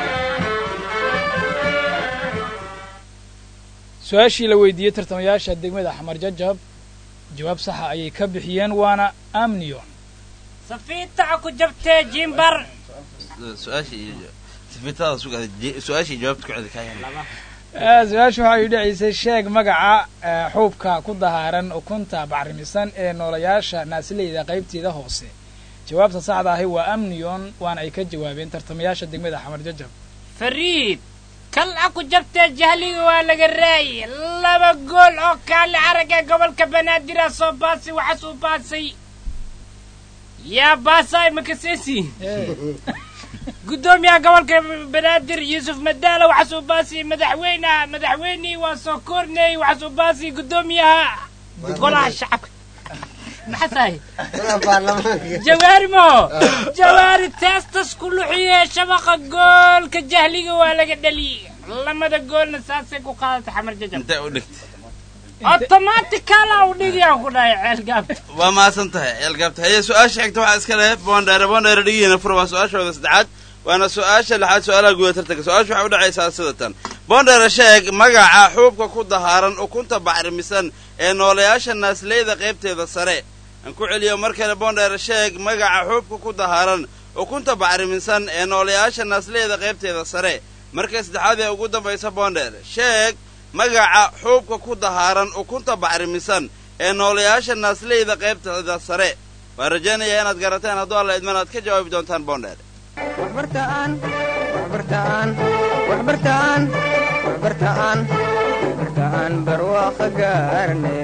Speaker 9: su-aashii la weydiiyey tartamayaasha degmada xamar jajab jawaab saxa ayay ka bixiyeen waana amnion
Speaker 7: safiitaca ku jabtee jimbar
Speaker 2: su-aashii iyo sifitada sugaada su-aashii jawaabta ku celi kaayaan
Speaker 9: Eh, su-aashu waxay dhacaysay sheeg magaca eh, xuubka ku dahaaran ukunta bacrimisan ee noolayaasha naasileyda qaybteeda hoose jawaabta saxda ahi waa amnion waana ay ka jawaabeen tartamayaasha degmada xamar jajab
Speaker 7: fariid kal a ku jabtee jahliga waa laga raayay laba gool oo kaali aragga gobolka banaadir ah soo baasay waxaas u baasay yaa baasay makasesi guddoomiyaha gobolka banaadir yuusuf madaala waxaas u baasay madaxweynaha madaxweynihii waa soo korney waxaas u baasay guddoomiyaha golaha shacabka maxasahay
Speaker 6: Walaal baarlamaanka
Speaker 7: jawaari mo jawaari teestas ku luxiye shabaqa goolka jahliga waa laga dhaliyey lamada goolna saasay ku qaadatay xamar jajab
Speaker 2: intee u dhigtay
Speaker 7: automaticala u dhigiyaan ku dhahay ceel gaabta
Speaker 2: waa mahadsan tahay ceelgaabta haye su-aasha xigta waxaa iska leh boondheere boondheere dhigihiina fura waa su-aashooda saddexaad waana su-aasha lixaad su-aalaha guda tartanka su-aasha waxay u dhacaysaa sida tan boondheere sheeg magaca xuubka ku dahaaran ukunta bacrimisan ee nooleyaasha naasleyda qaybteeda sare aan ku celiyo mar kale boondheere sheeg magaca xuubka ku dahaaran ukunta bacrimisan ee nooleyaasha naasleyda qaybteeda sare marka saddexaad ee ugu dambaysa boondheere sheeg magaca xuubka ku dahaaran ukunta bacrimisan ee nooleyaasha naasleyda qaybteeda sare waan rajaynayaa inaad garateen hadduu alla idman aad ka jawaabi doontaan boondheere
Speaker 1: waxbartaan waxbartaan waxbartaan waxbartaan waxbartaan barwaaqo gaarne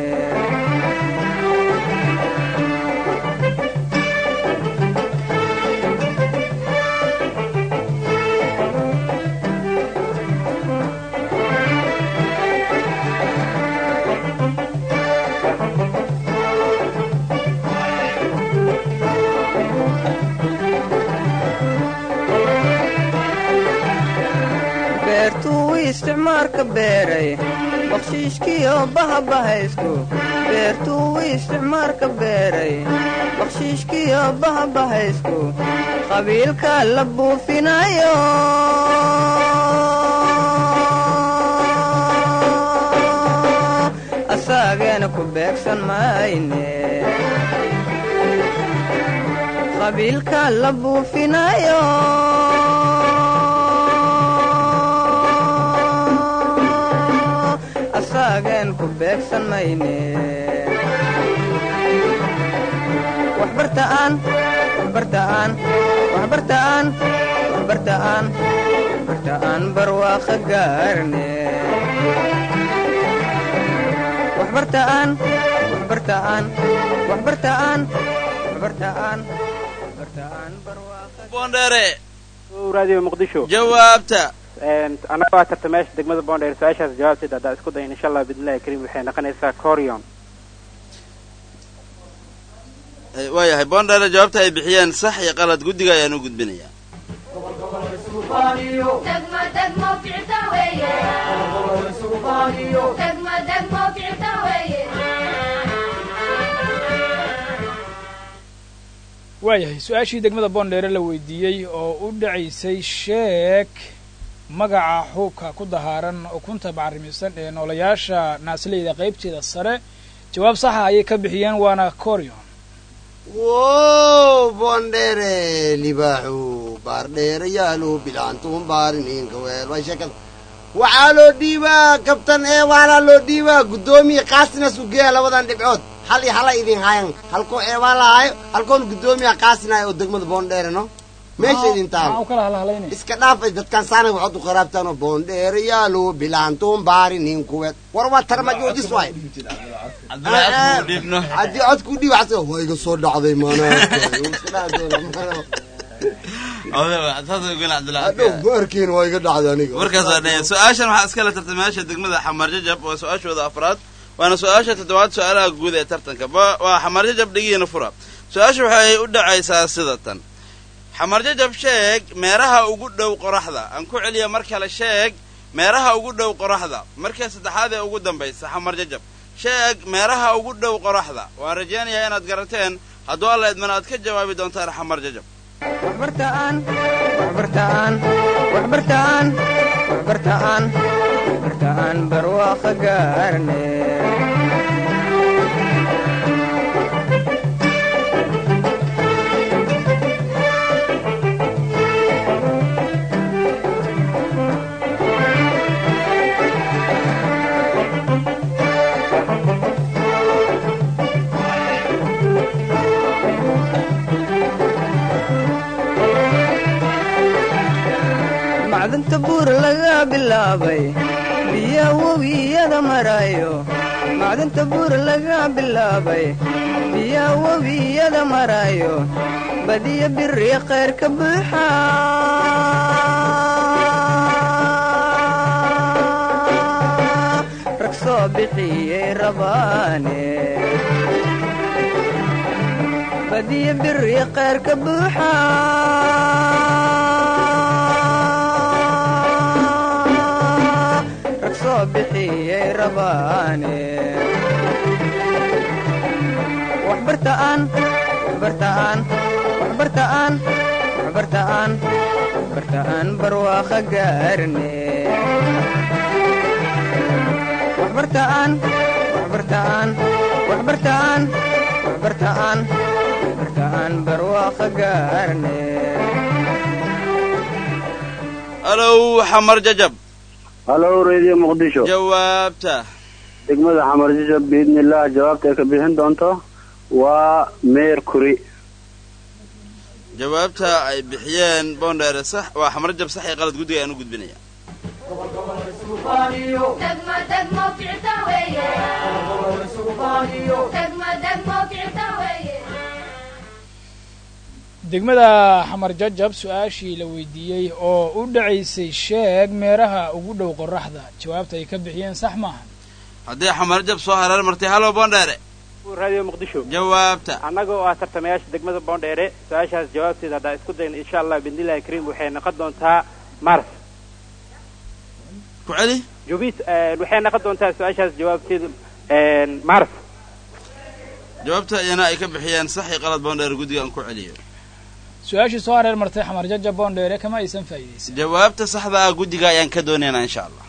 Speaker 1: beertuu isticmaalka beeray bakshiishkiyo bahabahaystu beertuu isticmaalka beeray bakshiishkiyo bahabahaysku qabiilka la buufinayo asaageena ku beegsan mayne qabiilka la buufinayo asaagen ku beegsan mayne waxbartaan waxbartaan waxbartaan waxbartaan waxbartaan barwaaqo gaarne waxbartaan waxbartaan waxbartaan waxbartaan waxbartaan barwaaqo
Speaker 2: boondheere
Speaker 4: radio muqdisho
Speaker 2: jawaabta
Speaker 4: annaga waa tartamayaasha degmada boondheer su-aashaas jawaabteeda haddaa isku dayin insha allah biidnillahi kariim waxay noqonaysaa corion
Speaker 2: waayahay boondheere jawaabta ay bixiyeen sax iyo qalad guddiga ayaan u gudbinayaa
Speaker 8: degmo degmo ficta weeye degmo degmo ficta weeye
Speaker 9: waayahay su-aashii degmada boondheere la weydiiyey oo u dhacaysay sheeg magaca xuubka ku dahaaran ukunta bacrimisan ee noolayaasha naasleyda qaybteeda sare jawaab saxa ayay ka bixiyeen waana corion
Speaker 6: wow boondheere libaaxu baardheere yaalo bilaantuun baariniinka weel waa sheekada waxaa loo dhiibaa kabtan ee waalaa loo dhiibaa guddoomiya kaasina sugeeya labadan dhibcood hal iyo hala idin haayan halkoo eebaa lahaayo halkoon guddoomiya kaasinayo oo degmada boondheere no meesha idin taalo
Speaker 9: u kala halhalaynay
Speaker 6: iska dhaafay dadkan saanay waxaad u qaraabtaanoo boondheere yaalo bilaantuun baariniin kuweed war waa tarmajoojis waay
Speaker 2: dhiibno
Speaker 6: haddii codkuu dhiib waxaad waa iga soo dhacday maanaadhow baarkiin waa iga dhacday aniga
Speaker 2: markaas waa dhaya su-aashan waxaa iskale tartamayaasha degmada xamar jajab waa su-aashooda afraad waana su-aasha toddobaad su-aalaha guud ee tartanka ba- waa xamar jajab dhigiina fura su-aasha waxay u dhacaysaa sida tan xamar jajab sheeg meeraha ugu dhow qoraxda aan ku celiya mar kale sheeg meeraha ugu dhow qoraxda marka saddexaad ee ugu dambaysa xamar jajab sheeg meeraha ugu dhow qoraxda waan rajaynayaa inaad garateen hadduu alla idman aad ka jawaabi doontaan xamar jajab
Speaker 1: waxbartaan waxbartaan waxbartaan waxbartaan waxbartaan barwaaqo gaarne macdanta buur laga bilaabay biya webiyada marayo macdanta buur laga bilaabay biya webiyada marayo badiya biri khayr ka buuxa rag soo bixiyey rabaane badiyo biri kheyr ka buuxa rag soo bixiyey rabaane waxbartaan waxbartaan waxbartaan waxbartaan waxbartaan barwaaqa gaarne waxbartaan waxbartaan waxbartaan waxbartaan waxbartaan barwaaqa gaarne
Speaker 2: alow xamar jajab
Speaker 3: halow radio muqdisho
Speaker 2: jawaabta
Speaker 3: degmada xamarjisho biidnillaah jawaabta ay ka bixin doonto waa mercury
Speaker 2: jawaabta ay bixiyeen boondheere sax waa xamar jab sax iyo qalad guddiga ayaan u gudbinaya
Speaker 8: degmo degmo ficta weeye degmo degmo ficta weeye
Speaker 9: degmada xamar jajab su-aashii la weydiiyey oo u dhacaysay sheeg meeraha ugu dhow qoraxda jawaabta ay ka bixiyeen sax maaha
Speaker 2: haddii xamar jab soo hareer martay halow boondheere
Speaker 4: radio muqdisho
Speaker 2: jawaabta
Speaker 4: annaga oo ah tartamayaasha degmada boondheere su-aashaas jawaabteeda haddaan isku dayno insha allah biidnillahi kariim waxay noqon doontaa mars
Speaker 2: ku celi
Speaker 4: jubis waxay noqon doontaa su-aashaas jawaabteedu mars
Speaker 2: jawaabta iyana ay ka bixiyeen sax iyo qalad boondheere guddiga aan ku celiyo
Speaker 9: su-aashii soo hareer martay xamar jajab boondheere kama aysan faa'iidaysan
Speaker 2: jawaabta saxda ah guddiga ayaan ka doonaynaa insha allah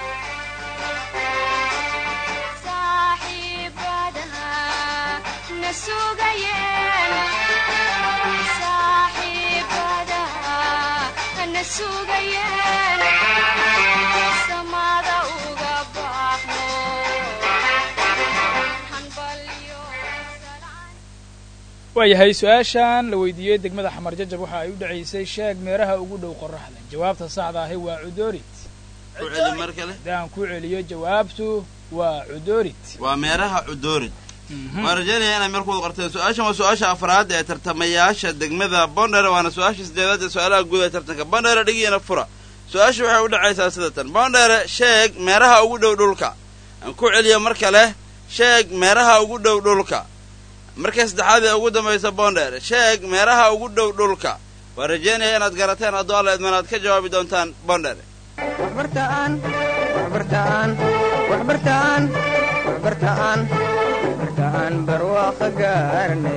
Speaker 9: waayahay su-aashan la weydiiyey degmada xamar jajab waxa ay u dhacaysay sheeg meeraha ugu dhow qoraxda jawaabta saxda ahi waa cudoorit
Speaker 2: ku celi mar kale
Speaker 9: haddaan ku celiyo jawaabtu waa cudoorit
Speaker 2: waa meeraha cudoorid waan rajaynaya inay meel kuwada qorteen su-aashan waa su-aasha afraad ee tartamayaasha degmada bondhere waana su-aasha sideedaad ee su-aalaha guud ee tartanka bondhere dhigiina fura su-aasha waxay u dhacaysaa sida tan bondhere sheeg meeraha ugu dhow dhulka aan ku celiyo mar kale sheeg meeraha ugu dhow dhulka markay saddexaad ee ugu dambaysa bondhere sheeg meeraha ugu dhow dhulka waan rajaynaya inaad garateen hadduu alla idman aad ka jawaabi doontaan bondhere
Speaker 1: waxbartaan waxbartaan waxbartaan waxbartaan waxbartaan barwaaqa gaarne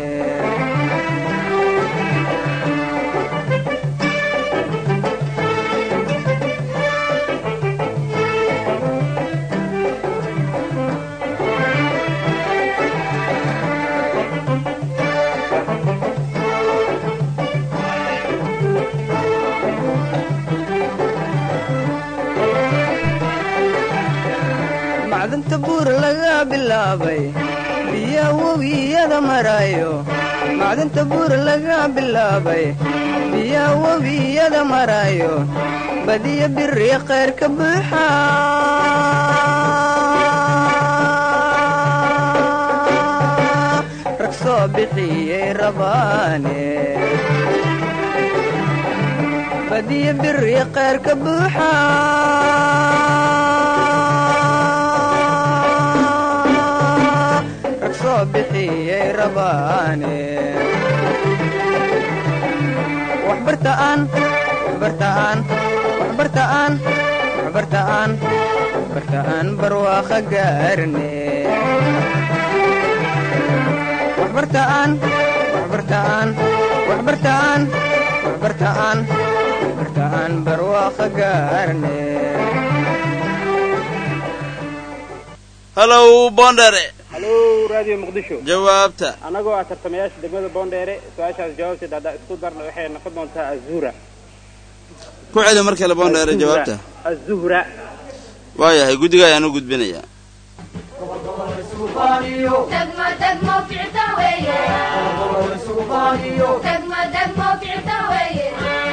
Speaker 1: macdanta buur laga bilaabay biya webiyada marayo macdanta buur laga bilaabay biya webiyada marayo badiya biri kheyr ka buuxa rag soo bixiyey rabaane badiya biri kheyr ka buuxa rag soo bixiyey rabaane waxbartaan waxbartaan waxbartaan waxbartaan waxbartaan barwaaqa gaarne waxbartaan waxbartaan waxbartaan waxbartaan waxbartaan barwaaqa gaarne
Speaker 2: halow bondhere
Speaker 4: halo radio muqdisho
Speaker 2: jawaabta
Speaker 4: annagoo ah tartamayaasha degmada boondheere su-aashaas jawaabteeda haddaan isku darno waxay noqon doontaa azura
Speaker 2: ku celi mar kale bondhere jawaabta
Speaker 4: azuhra
Speaker 2: waayahay guddiga ayaan u gudbinayaa
Speaker 8: degmo degmo ficta weeye degmo degmo ficta weeye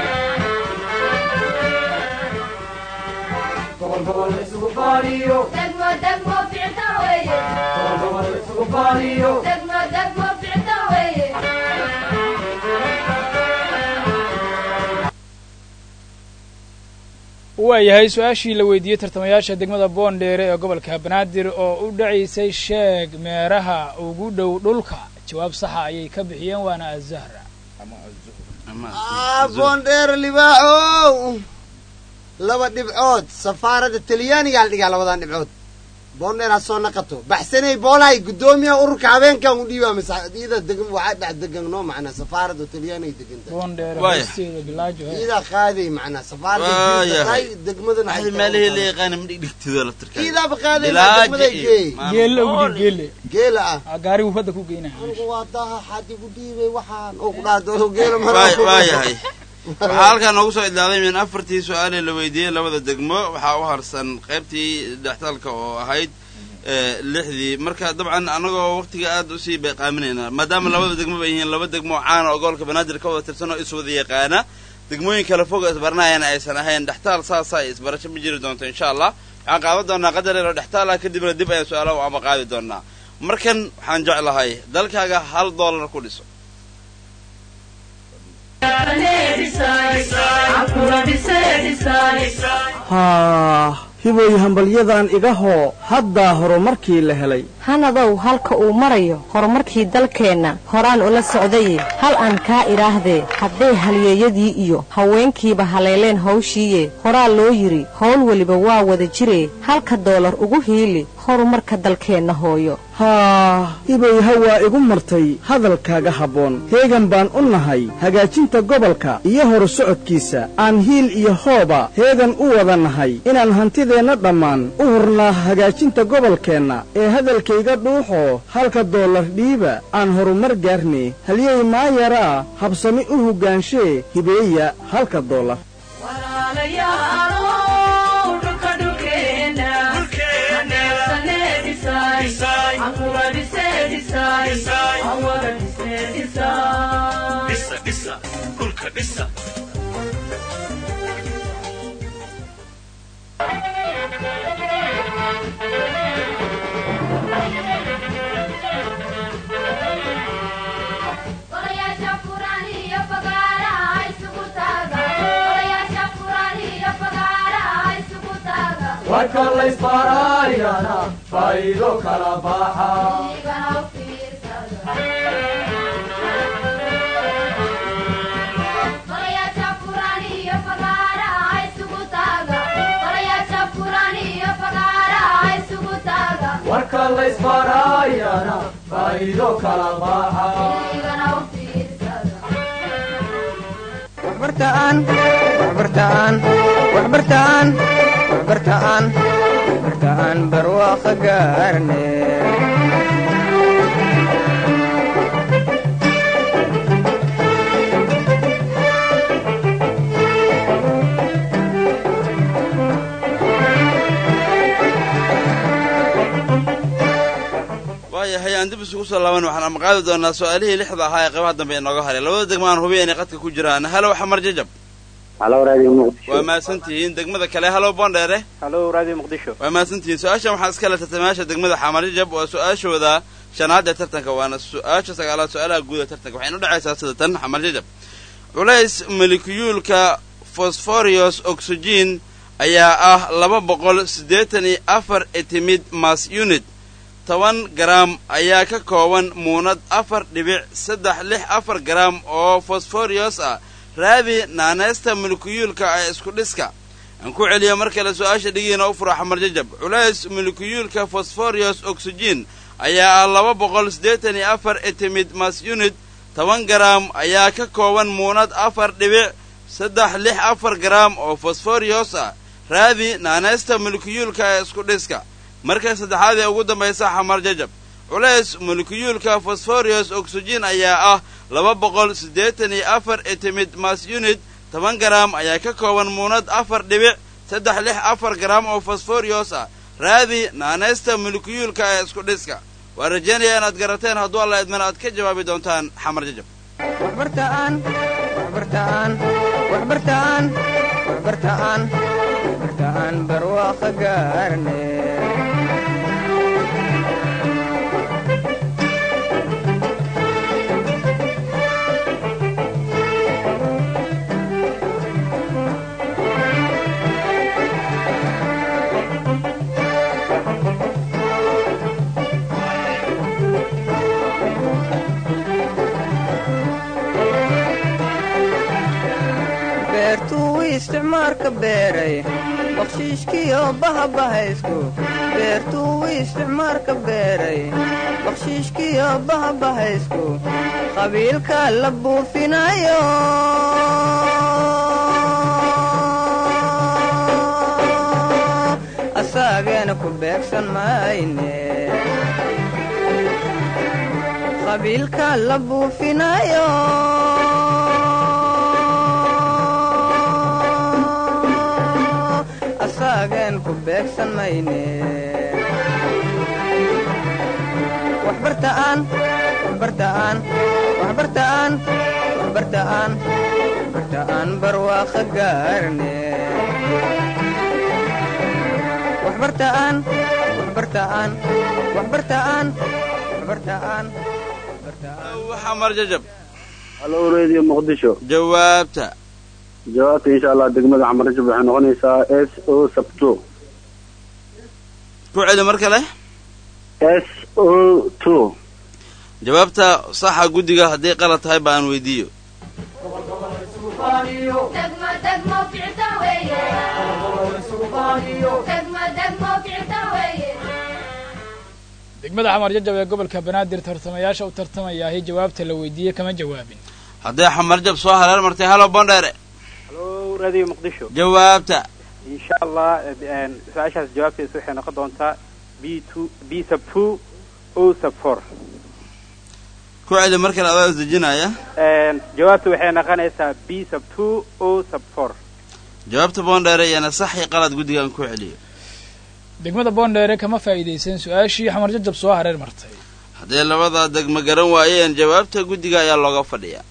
Speaker 8: degmo degmo ficta weeye degmo degmo ficta weeye
Speaker 9: waayahay su-aashii la weydiiyey tartamayaasha degmada boondheere ee gobolka banaadir oo u dhacaysay sheeg meeraha ugu dhow dhulka jawaab saxa ayay ka bixiyeen waana azahra
Speaker 6: ah boondheer libaaxow laba dhibcood safaaradda talyaanigaa la dhigaa labadan dhibcood boondheer ha soo naqato baxsanay boolahay guddoomiyaha ururka habeenkan u dhiibaa masaxiyada degan waxaa dhex degan noo macnaa safaaradda talyaaniga deganta
Speaker 9: boondheer
Speaker 2: Waaya.
Speaker 9: hoosteeda bilaajo he
Speaker 6: iidaa qaaday macnaa safaaradda
Speaker 2: Waayahay.
Speaker 6: tahay degmadana
Speaker 2: waxay meelihii la yaqaana ma dhigdhigtido la tirkaa
Speaker 6: iidaaba qaaday
Speaker 2: Bilaajo
Speaker 6: degmaday
Speaker 2: iyo-
Speaker 6: geey
Speaker 9: geelle u dhiib geelle
Speaker 6: geela ah
Speaker 9: Ah, gaarigu badda ku geynaya
Speaker 6: anigu waa daha xad igu dhiibay waxaan oo ku dhaadoo geela
Speaker 2: Waay- waayahay waxaa halkaa noogu soo idlaaday min afartii su-aalee la weydiiyey labada degmo waxaa u harsan qaybtii dhextaalka oo ahayd eh, lixdii marka dabcan annagoo waqtiga aad usii beeqaaminayna maadaama labada degmo bay yihiin laba degmo oo caana oo gobolka banaadir ka wada tirsan oo iswada yaqaana degmooyin kale fog oo isbaranayana aysan ahayn dhextaal saasa isbarasho ma jiri doonto insha allah waxaan qaadan doonaa qadar yar oo dhextaal ah kadibna dib ayaan su-aalaha u ama qaadi doonaa markan waxaan jeclahay dalkaaga hal doolar ku dhiso
Speaker 11: haa hibooy hambalyadan iga hoo haddaa horumarkii la helay
Speaker 12: hanadow halka uu marayo horumarkii dalkeenna horaan ula socdaye hal aan kaa idhaahdee hadday halyeeyadii iyo haweenkiiba haleeleen hawshiiye horaa loo yidhi howl weliba waa wada jiree halka doolar ugu hiili horumarka dalkeenna hooyo
Speaker 11: haa hibooy hawaa igu martay hadalkaaga habboon heegan baan u nahay hagaajinta gobolka iyo horu socodkiisa aan hiil iyo hooba heegan u wada nahay inaan hantideenna dhammaan u hurnaa hagaajinta gobolkeenna ee hadalkayga dhuuxoo halka doolar dhiiba aan horumar gaarne halyey maayaraa habsami u hoggaanshe hibeeya halka doolar
Speaker 8: Odayaasha furan iyo fagaaraha isugu taaga. Odayaasha furan iyo fagaaraha isugu taaga.
Speaker 10: warka laysbaaraayana faa'iido kala baxa
Speaker 8: Igana u fiirsada. Odayaasha furan iyo fagaaraha isugu taaga. Odayaasha furan iyo fagaaraha isugu taaga.
Speaker 10: warka laysbaaraayana faa'iido kala baxa
Speaker 8: Igana u fiirsada.
Speaker 1: waxbartaan waxbartaan waxbartaan waxbartaan waxbartaan barwaaqo gaarne
Speaker 2: waayahay aan dib isugu soo laaban waxaan ama qaadi doonaa su-aalihii lixda ahaa ee qaybaha dambe inooga haray labada degmo aan hubiya inay qadka ku jiraan halow xamar jajab
Speaker 3: halo raadiyo muqdisho
Speaker 2: waa mahadsantihiin degmada kale halow bondheere
Speaker 4: halo radio muqdisho
Speaker 2: waa mahadsantihiin su-aashan waxaa iska le tartamayaasha degmada xamar jajab waa su-aashooda shanaad ee tartanka waana su-aasha sagaalaad su-aalaha guud ee tartanka waxayna udhexaysaa sida tan xamar jajab culays molecuyuulka phosphorus oxygen ayaa ah laba boqol siddeetan iyo afar etimid mass unit toban garaam ayaa ka kooban muunad afar dhibic saddex lix afar garaam oo fosforius ah raadi naaneysta molecuyuulka ee isku dhiska aan ku celiyo mar kale su-aasha dhigiina u furo xamar jajab culays molecuyuulka phosphorus oxygen ayaa ah laba boqol siddeetan iyo afar etimid mass unit toban garaam ayaa ka kooban muunad afar dhibic saddex lix afar garaam oo fosforius ah raadi naaneysta molecuyuulka ee isku dhiska marka saddexaad ee ugu dambaysa xamar jajab culays molecuyuulka phosphorus oxygen ayaa ah laba boqol siddeetan iyo afar etimid mass unit toban garaam ayaa ka kooban muunad afar dhibic saddex lix afar garaam oo phosphorus ah raadi naaneysta molecuyuulka ee isku dhiska waa rajaynaya inaad garateen hadduu alla idmana aad ka jawaabi doontaan xamar jajab
Speaker 1: waxbartaan waxbartaan waxbartaan waxbartaan waxbartaan barwaaqo gaarne isticmaarka beeray bakshiishkiyo bahabahaysku beertuu isticmaarka beeray bakshiishkiyo bahabahaysku qabiilka la buufinayo asaageena ku beegsan mayne qabiilka la buufinayo asaagen ku beegsan mayne waxbartaan waxbartaan waxbartaan waxbartaan waxbartaan barwaaqa gaarne waxbartaan waxbartaan waxbartaan waxbartaan
Speaker 2: waxaa marjajab
Speaker 13: halo radio muqdisho
Speaker 2: jawaabta
Speaker 13: jawaabta insha allah degmada xamarajab waxay noqonaysaa s o sabto
Speaker 2: ku celi mar kale
Speaker 13: s o two
Speaker 2: jawaabta saxa guddiga hadday qalad tahay ba aan weydiiyo
Speaker 8: degmo degmo ficta weeye degmo degmo ficta weeye
Speaker 9: degmada xamar jajab ee gobolka banaadir tartamayaasha u tartamayaahi jawaabta la weydiiyey kama jawaabin
Speaker 2: hadday xamarjab soo hareer martay halo bondheere
Speaker 4: halo radio muqdisho
Speaker 2: jawaabta
Speaker 4: insha allah eh, su-aashaas jawaabteesu waxay noqon doontaa b two b sub two o sub four
Speaker 2: ku celi mar kale adaa isdejinaya
Speaker 4: jawaabtu waxay noqonaysaa b sub two o sub four
Speaker 2: jawaabta bondheere iyana sax iyo qalad guddiga aan ku celiyo
Speaker 9: degmada boondheere kama faa'iidaysan su-aashii xamar jajab soo hareer martay
Speaker 2: hadday labada degmo garan waayeen jawaabta guddiga ayaa looga fadhiyaa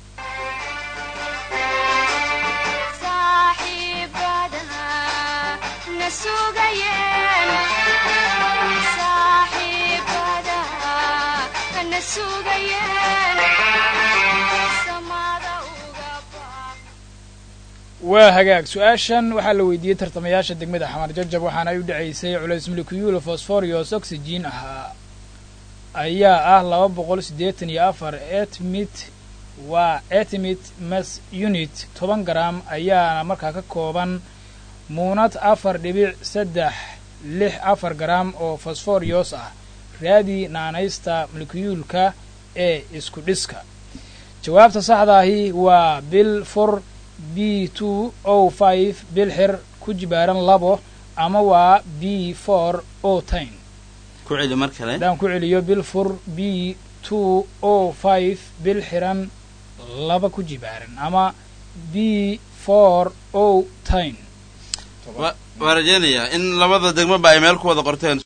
Speaker 9: waa hagaag su-aashan waxaa la weydiiyey tartamayaasha degmada xamar jajab waxaana ay u dhacaysay culays molecule fosforios oxygen ahaa ayaa ah laba boqol siddeetan iyo afar etmit waa etmit mas unit toban garam ayaana markaa ka kooban muunad afar dhibic saddex lix afar garam oo fosforios ah raadi naanaysta molecuyuulka ee isku dhiska jawaabta saxdaahi waa bil fur b two o five bil xir ku jibaaran labo ama waa b four o tin
Speaker 2: ku celi mar kale
Speaker 9: haddaan ku celiyo bil fur b two o five bil xiran laba ku jibaaran ama b four o tin
Speaker 2: waa rajaynayaa in labada degmo ba ay meel ku wada qorteen